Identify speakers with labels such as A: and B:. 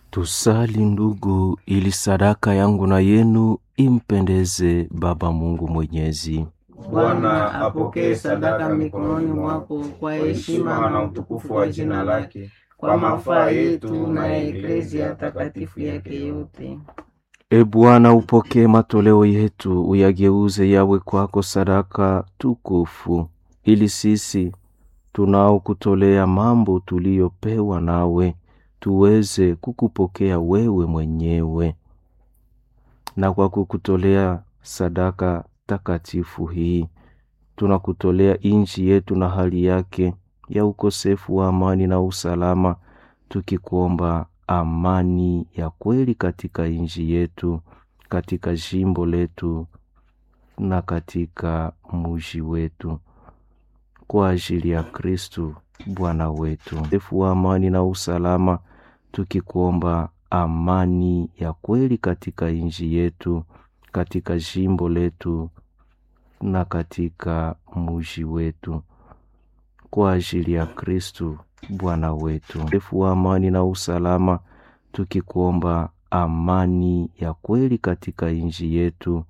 A: Tusali ndugu, ili sadaka yangu na yenu impendeze Baba Mungu Mwenyezi.
B: Bwana apokee sadaka mikononi mwako kwa heshima na utukufu wa jina lake, kwa mafaa yetu na ya eklezia takatifu yake yote.
A: E Bwana, upokee matoleo yetu, uyageuze yawe kwako sadaka tukufu, ili sisi tunaokutolea mambo tuliyopewa nawe tuweze kukupokea wewe mwenyewe, na kwa kukutolea sadaka takatifu hii tunakutolea nchi yetu na hali yake ya ukosefu wa amani na usalama, tukikuomba amani ya kweli katika nchi yetu, katika jimbo letu na katika muji wetu, kwa ajili ya Kristu Bwana wetu. Ukosefu wa amani na usalama, tukikuomba amani ya kweli katika nchi yetu, katika jimbo letu na katika muji wetu, kwa ajili ya Kristu Bwana wetu. Ukosefu wa amani na usalama, tukikuomba amani ya kweli katika nchi yetu